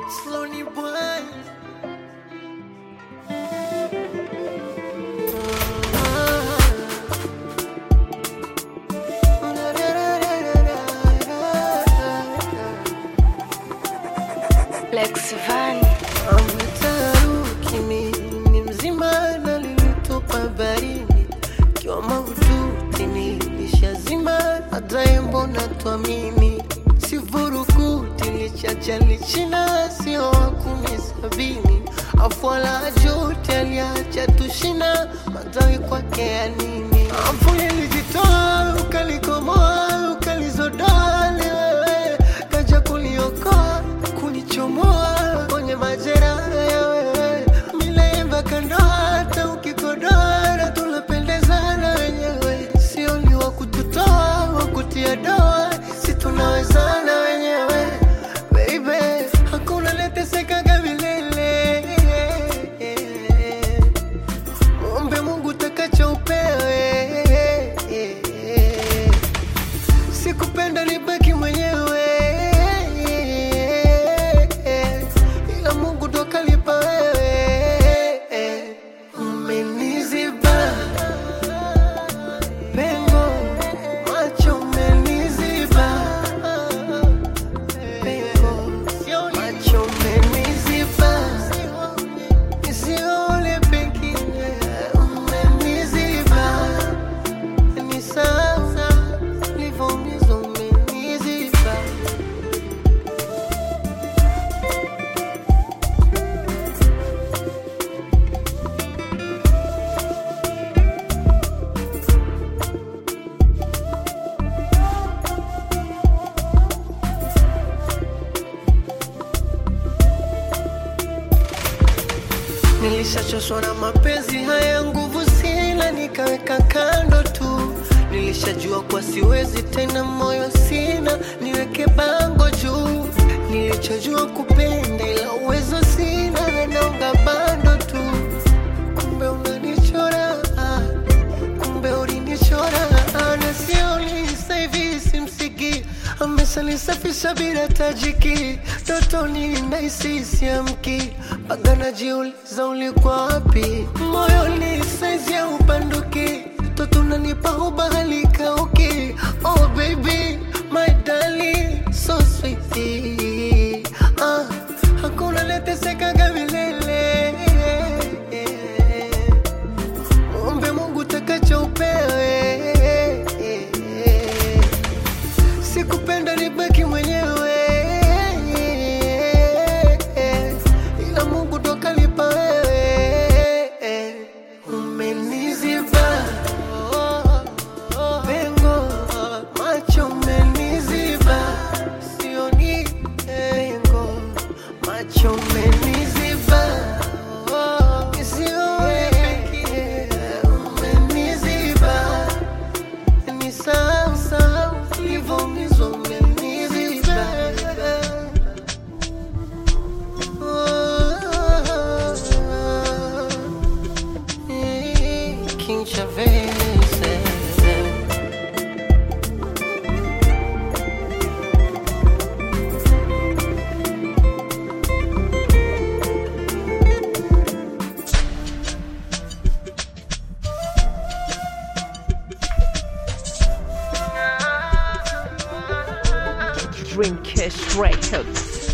Slowly boy. Lex Van Ametaruki ni mzima na lilitupa barini kiwa mahututi nilishazima hata mbona tuamini sivurukuti lichacha lichina sio wa kumi sabini afwala jote aliacha tushina matawi kwake ya nini afu lilijitoa ukalikomoa ukalizodoa liwewe kaja kuliokoa kunichomoa kwenye majeraha ya wewe milemba kandoa hata ukikodoa tunapendezana wenyewe sio ni wa kututoa wa kutia doa si tunawezana wenyewe baby hakuna letesekaga milele muombe mungu takacho upewe sikupenda nibaki mwenyewe ila mungu ndo kalipa wewe umeniziba pengo macho umeniziba pengo macho umeniziba isiole pengine umeniziba ni sasa livyoumizwa umeniziba Nilishachoshwa na mapenzi haya, nguvu sina, nikaweka kando tu. Nilishajua kuwa siwezi tena, moyo sina, niweke bango juu. Nilichojua kupenda, ila uwezo sina, naunga bando tu. Kumbe unanichora, ah, kumbe ulinichora, ah, na sio sasa hivi simsiki amesalisafisha bila tajiki totoni naisi siamki mpaka najiuliza ulikuwa wapi moyoni saizi ya upanduki toto nanipa ubahali kauki oh baby my darling so sweet ah, hakuna letesekaga milele Ombe Mungu takacho upewe. Sikupenda nibaki mwenyewe, ila Mungu ndo kalipa wewe. Umeniziba pengo, macho umeniziba, sioni pengo, macho umeniziba isiwe pekee, umeniziba ni sasa ulivyoumizwa umeniziba. King Chavez Dreamcast Records.